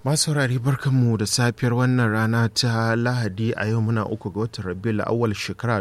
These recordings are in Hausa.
Masu saurari barkanmu da safiyar wannan rana ta Lahadi a yau muna uku ga watan Rabiul awwal shekara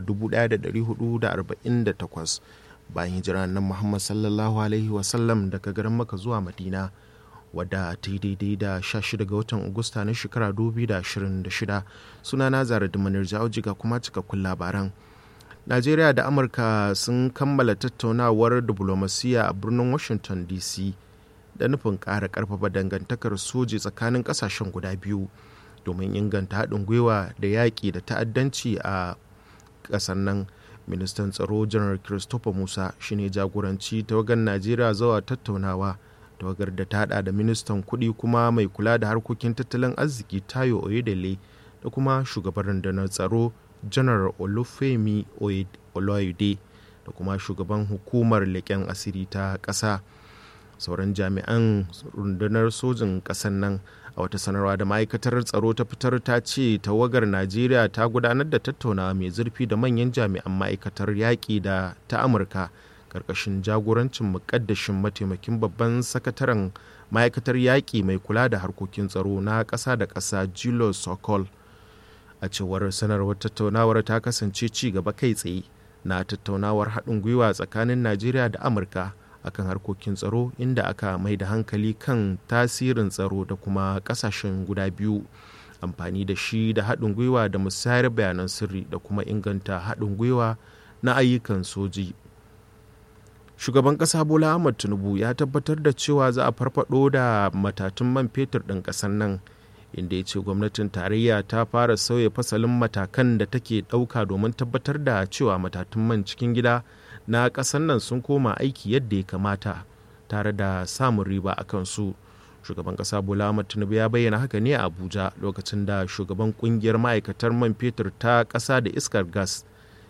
1448 bayan hijira nan Muhammad sallallahu alaihi wasallam daga garin Makka zuwa Madina wadda ta yi daidai da 16 ga watan Agusta na shekara 2026 sunana Zara Dumanar Jawji ga kuma cikakkun labaran. Najeriya da Amurka sun kammala tattaunawar diplomasiya a birnin Washington DC. da nufin ƙara ƙarfafa dangantakar soji tsakanin ƙasashen guda biyu domin inganta haɗin gwiwa da yaƙi da ta'addanci a ƙasar nan ministan tsaro janar christopher musa shine jagoranci tawagar najeriya zuwa tattaunawa tawagar da ta haɗa da ministan kuɗi kuma mai kula da harkokin tattalin arziki tayo oyedele da kuma shugaban rundunar tsaro janar olufemi oloyede da kuma shugaban hukumar leƙen asiri ta ƙasa sauran jami'an rundunar sojin ƙasar nan a wata sanarwa da ma'aikatar tsaro ta fitar ta ce tawagar najeriya ta gudanar da tattaunawa mai zurfi da manyan jami'an ma'aikatar yaƙi da ta amurka ƙarƙashin jagorancin muƙaddashin mataimakin babban sakataren ma'aikatar yaƙi mai kula da harkokin tsaro na ƙasa da ƙasa julius sokol a cewar sanarwar tattaunawar ta kasance ci gaba kai tsaye na tattaunawar haɗin gwiwa tsakanin najeriya da amurka akan harkokin tsaro inda aka mai da hankali kan tasirin tsaro da kuma kasashen guda biyu amfani da shi da haɗin gwiwa da musayar bayanan sirri da kuma inganta haɗin gwiwa na ayyukan soji shugaban ƙasa bola ahmad tinubu ya tabbatar da cewa za a farfado da matatun man fetur ɗin ƙasar nan inda ya ce gwamnatin tarayya ta fara sauya fasalin matakan da take ɗauka domin tabbatar da cewa matatun man cikin gida na ƙasar nan sun koma aiki yadda ya kamata tare da samun riba a kansu shugaban ƙasa bola ahmad tinubu ya bayyana haka ne a abuja lokacin da shugaban ƙungiyar ma'aikatar man fetur ta ƙasa da iskar gas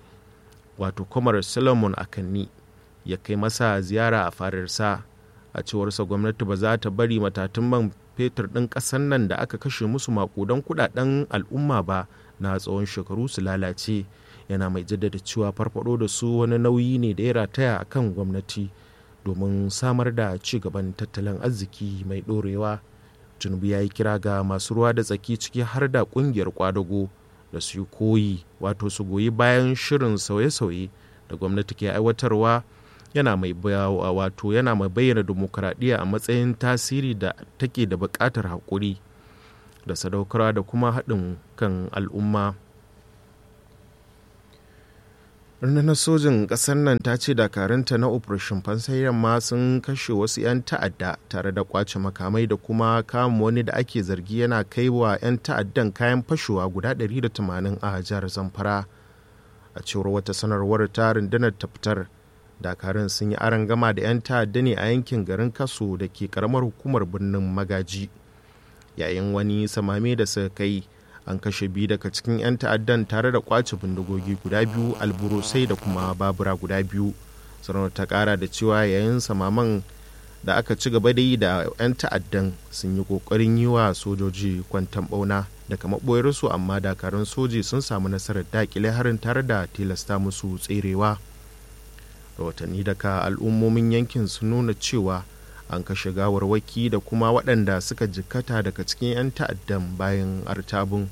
wato kwamar solomon akanni ya kai masa ziyara a fadarsa a cewarsa gwamnati ba za ta bari matatun man fetur ɗin ƙasar nan da aka kashe musu makudan kudaden al'umma ba na tsawon shekaru su lalace yana mai jaddada cewa farfado da su wani nauyi ne da ya rataya a kan gwamnati domin samar da ci gaban tattalin arziki mai ɗorewa tinubu ya yi kira ga masu ruwa da tsaki ciki har da ƙungiyar kwadago da su yi koyi wato su goyi bayan shirin sauye-sauye da gwamnati ke aiwatarwa yana mai wato yana mai bayyana dimokuraɗiyya a matsayin tasiri da take da buƙatar haƙuri da sadaukarwa da kuma haɗin kan al'umma rundunar sojin ƙasar nan ta ce dakarunta na operation fansai yamma sun kashe wasu 'yan ta'adda tare da kwace makamai da kuma kama wani da ake zargi yana kai wa 'yan ta'addan kayan fashewa guda 180 a jihar zamfara a cewar wata sanarwar ta rundunar ta fitar dakarun sun yi aron gama da 'yan ta'adda ne a yankin garin kaso da ke karamar hukumar birnin magaji yayin wani samame da suka kai an kashe biyu daga cikin 'yan ta'addan tare da kwace bindigogi guda biyu alburusai da kuma babura guda biyu sanarwar ta kara da cewa yayin samaman da aka ci gaba da yi da 'yan ta'addan sun yi kokarin yi wa sojoji kwantan bauna daga maɓoyarsu amma dakarun soji sun samu nasarar dakile harin tare da tilasta musu tserewa rahotanni daga al'ummomin yankin sun nuna cewa an kashe gawarwaki da kuma waɗanda suka jikkata daga cikin 'yan ta'addan bayan artabun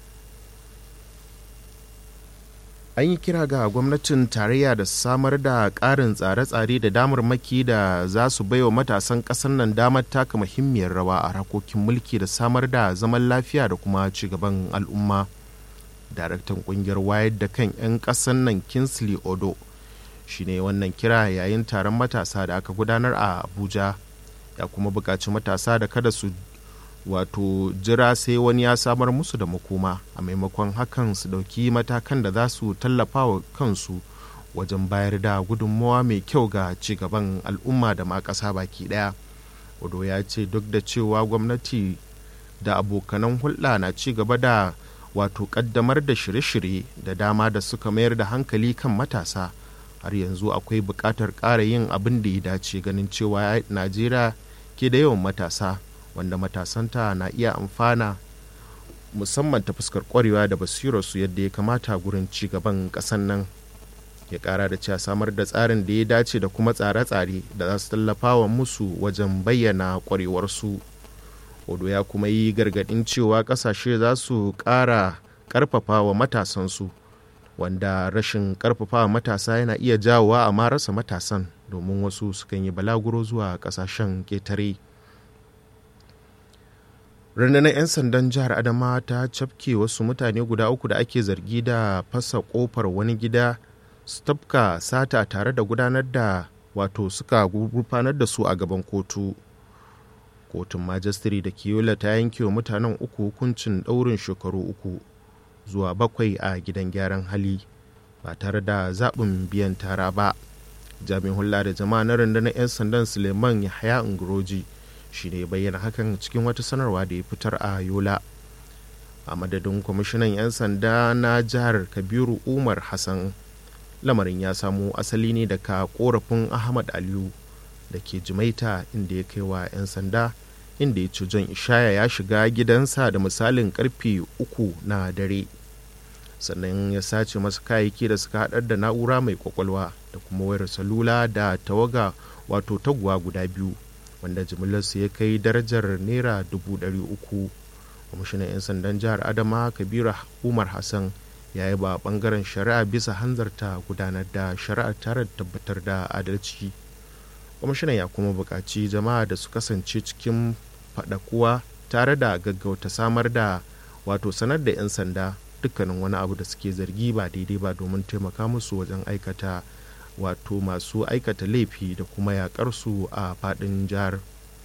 an yi kira ga gwamnatin tarayya da samar da ƙarin tsare-tsare da damarmaki da za su baiwa matasan ƙasar nan damar taka muhimmiyar rawa a harkokin mulki da samar da zaman lafiya da kuma cigaban al'umma daraktan ƙungiyar wayar da kan 'yan ƙasar nan kinsley odo shine wannan kira yayin taron matasa da aka gudanar a abuja ya kuma buƙaci matasa da kada su wato jira sai wani ya samar musu da makoma a maimakon hakan su ɗauki matakan da za su tallafa wa kansu wajen bayar da gudunmawa mai kyau ga cigaban al'umma da ma ƙasa baki ɗaya odo ya ce duk da cewa gwamnati da abokanan hulɗa na ci gaba da wato ƙaddamar da shirye-shirye da dama da suka mayar da hankali kan matasa har yanzu akwai buƙatar ƙara yin abin da ya dace ganin cewa najeriya ke da yawan matasa wanda matasanta na iya amfana musamman ta fuskar kwarewa da basirarsu yadda ya kamata gurin ci gaban ƙasan nan ya ƙara da cewa samar da tsarin da ya dace da kuma tsare-tsare da za su tallafa wa musu wajen bayyana kwarewarsu odo ya kuma yi gargaɗin cewa ƙasashe za su ƙara ƙarfafa wa matasansu wanda rashin ƙarfafa wa matasa yana iya jawowa a marasa matasan domin wasu sukan yi balaguro zuwa ƙasashen ƙetare rundunar 'yan sandan jihar adama ta cafke wasu mutane guda uku da ake zargi da fasa kofar wani gida su tafka sata tare da gudanar da wato suka gurfanar da su a gaban kotu kotun majistare da kiyola ta yanke wa mutanen uku hukuncin ɗaurin shekaru uku zuwa bakwai a gidan gyaran hali ba tare da zaɓin biyan tara ba jami'in hula da jama'a na rundunar 'yan sandan suleiman yahaya unguroji shi ne bayyana hakan cikin wata sanarwa da ya fitar a yola a madadin kwamishinan 'yan sanda na jihar kabiru umar hassan lamarin ya samo asali ne daga korafin ahmad aliyu da ke jimaita inda ya kai wa 'yan sanda inda ya ci john ishaya ya shiga gidansa da misalin karfe uku na dare sannan ya sace masa kayayyaki da suka haɗar da na'ura mai kwakwalwa da kuma wayar salula da tawaga wato taguwa guda biyu wanda jimillarsu ya kai darajar naira dubu ɗari uku kwamishinan 'yan sandan jihar adama kabiru umar hassan ya yi ba bangaren shari'a bisa hanzarta gudanar da shari'a tare da tabbatar da adalci kwamishinan ya kuma buƙaci jama'a da su kasance cikin faɗakuwa tare da gaggauta samar da wato sanar da 'yan sanda dukkanin wani abu da suke zargi ba daidai ba domin taimaka musu wajen aikata wato masu aikata laifi da kuma yakar su a fadin jihar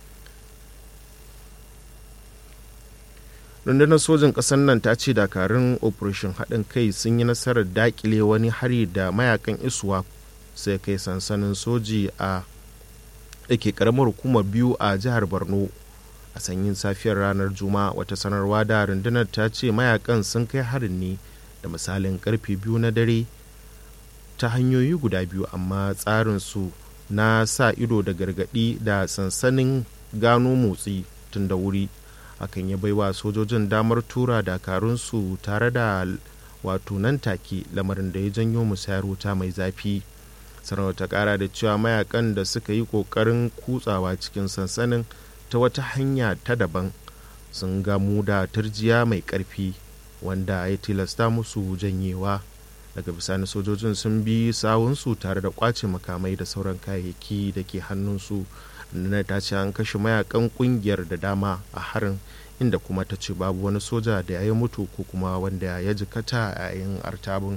rundunar sojin ƙasar nan ta ce dakarun operation haɗin kai sun yi nasarar dakile wani hari da mayakan iswa sai kai sansanin soji a ke karamar hukumar biyu a jihar borno a sanyin safiyar ranar juma'a wata sanarwa da rundunar ta ce mayakan sun kai harin ne da misalin karfe biyu na dare ta hanyoyi guda biyu amma tsarinsu na sa ido da gargadi da sansanin gano motsi tun da wuri hakan ya baiwa sojojin damar tura dakarunsu tare da wato nan take lamarin da ya janyo musayar wuta mai zafi sanarwar ta kara da cewa mayakan da suka yi kokarin kutsawa cikin sansanin ta wata hanya ta daban sun gamu da turjiya mai karfi wanda ya tilasta musu janyewa daga bisani sojojin sun bi sawunsu tare da kwace makamai da sauran kayayyaki da ke hannunsu nuna ta ce an kashe mayakan kungiyar da dama a harin inda kuma ta ce babu wani soja da ya yi mutu ko kuma wanda ya jikata a yayin artabin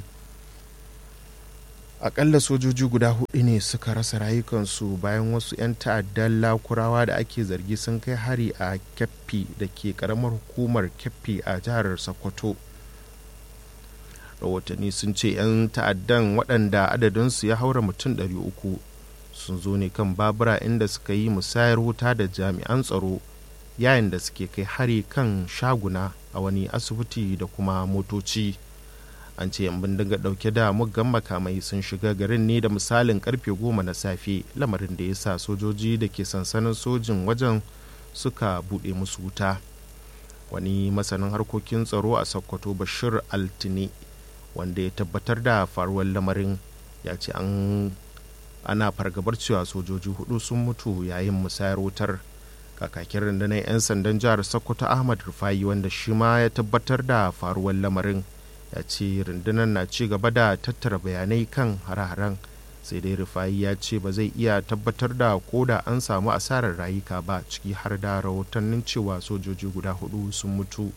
akalla sojoji guda hudu ne suka rasa rayukansu bayan wasu 'yan ta'addan lakurawa da ake zargi sun kai hari a kyaffi da ke karamar hukumar kyaffi a jihar sokoto rahotanni sun ce 'yan ta'addan waɗanda adadinsu ya haura mutum 300 sun zo ne kan babura inda suka yi musayar wuta da jami'an tsaro yayin da suke kai hari kan shaguna a wani asibiti da kuma motoci an ce yan bindiga dauke da muggan makamai sun shiga garin ne da misalin karfe goma na safe lamarin da ya sa sojoji da ke sansanin sojin wajen suka buɗe musu wuta wani masanin harkokin tsaro a sokoto bashir altine wanda ya tabbatar da faruwar lamarin ya ce an ana fargabar cewa sojoji hudu sun mutu yayin musayar wutar kakakin rundunar 'yan sandan jihar sokoto ahmad rufai wanda shi ma ya tabbatar da faruwar lamarin ya ce rundunar na ci gaba da tattara bayanai kan hare-haren sai dai rufai ya ce ba zai iya tabbatar da ko da an samu asarar rayuka ba ciki har da rahotannin cewa sojoji guda hudu sun mutu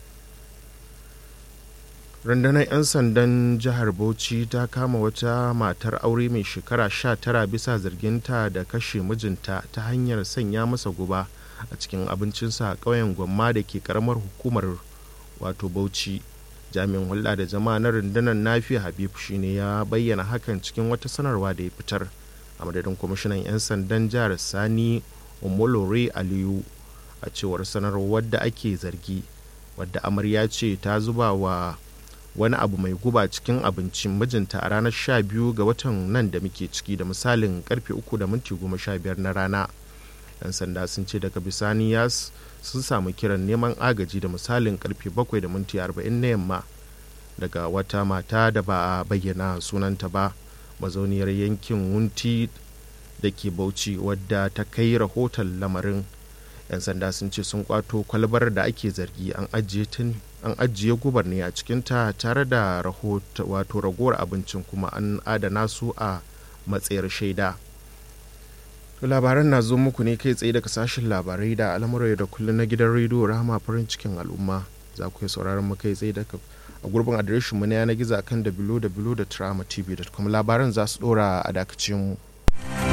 rundunar 'yan sandan jihar bauchi ta kama wata matar aure mai shekara 19 bisa zarginta da kashe mijinta ta hanyar sanya masa guba a cikin abincinsa a ƙauyen gwamma da ke karamar hukumar wato bauchi jami'in hulɗa da jama'a na rundunar nafi habib shine ya bayyana hakan cikin wata sanarwa da ya fitar a madadin kwamishinan 'yan sandan jihar sani omolore aliyu a cewar sanarwar wadda ake zargi wadda amarya ce ta zuba wa wani abu mai guba cikin abincin mijinta a ranar 12 ga watan nan da muke ciki da misalin karfe 3 da minti 15 na rana yan sanda sun ce daga bisani ya sun samu kiran neman agaji da misalin karfe 7 da minti 40 na yamma daga wata mata da ba a bayyana sunanta ba mazauniyar yankin wunti da ke bauchi wadda ta kai rahoton lamarin 'yan sanda sun ce sun kwato kwalbar da ake zargi an ajiye tun an ajiye gubar ne a cikinta tare da rahoto wato ragowar abincin kuma an adana su a matsayar shaida labaran na zo muku ne kai tsaye daga sashen labarai da al'amuran da kullum na gidan rediyo rahama farin cikin al'umma za ku yi sauraron mu kai tsaye daga a gurbin adireshin mu na yanar gizo kan www.tramatv.com labaran za su dora a dakacin mu